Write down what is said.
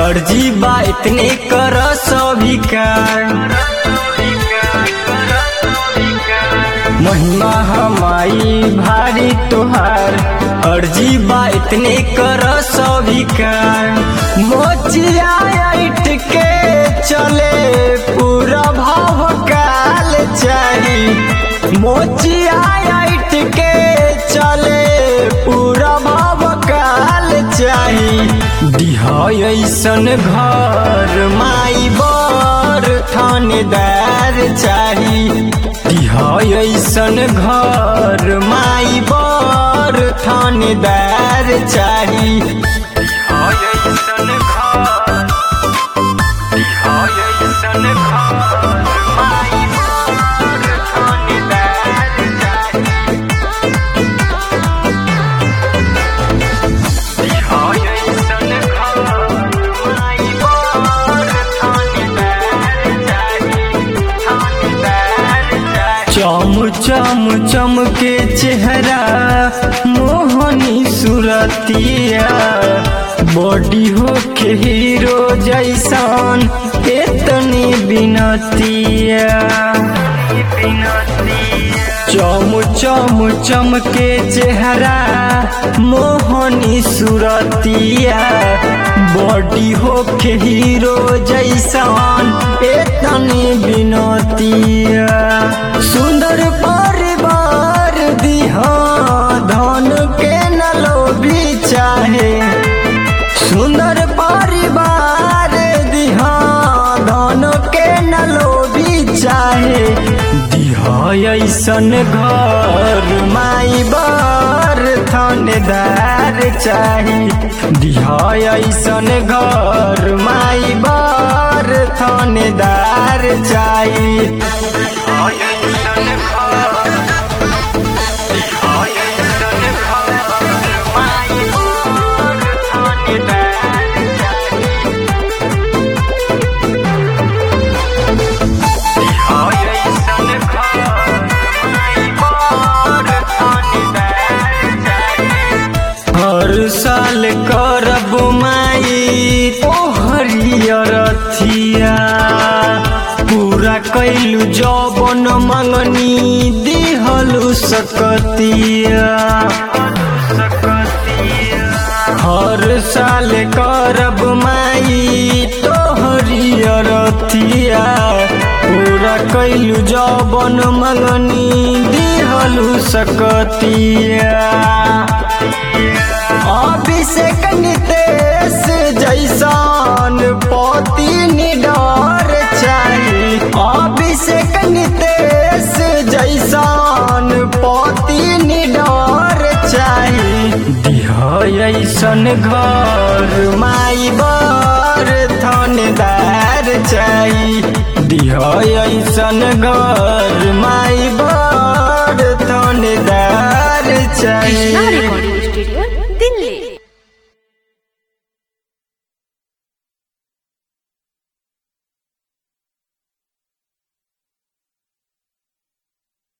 अर्जी बा इतने कर स्वीकार महिमा हमारी भारी तोहार अर्जी बा इतने कर स्वीकार मोचिया ऐठ के चले पूरा भाव काल चाही मोचिया ऐठ के चले पूरा भाव काल चाही दिहा ऐसन घर माई बर थानेदार चाही दिहा ऐसन घर माई बर थानेदार चाही दिहा ऐसन घर दिहा ऐसन घर माई बर थानेदार चाही दिहा ऐसन घर माई बर थानेदार चाही थानेदार चाही चम चम चम के चेहरा मोहनी सुरतिया बॉडी हो के हीरो जैसान इतनी बिनतिया चम चम चम के चेहरा मोहनी सुरतिया बॉडी हो के हीरो जैसान इतनी बिनतिया सुंदर परिवार दिहा धन के न लोभी चाहे सुंदर परिवार दिहा धन के न लोभी चाहे दिहा ऐसन घर माई बर थानेदार चाही दिहा ऐसन घर माई बर थानेदार चाही दिहा ऐसन घर दिहा ऐसन घर माई बर थानेदार चाही दिहा ऐसन घर माई बर थानेदार चाही हर साल करब माई तोहरियर रथिया पूरा कैलू जौबन मंगनी दिहलू सकतिया हर साल करब माई तोहरियर रथिया पूरा कैलू जौबन मंगनी दिहलू सकतिया अभिषेक नितेश जैसान पति निडर चाही अभिषेक नितेश जैसान पति निडर चाही दिहा ऐसन घर माई बर थानेदार चाही दिहा ऐसन घर माई बर थानेदार कृष्णा चाही रिकॉर्डिंग स्टूडियो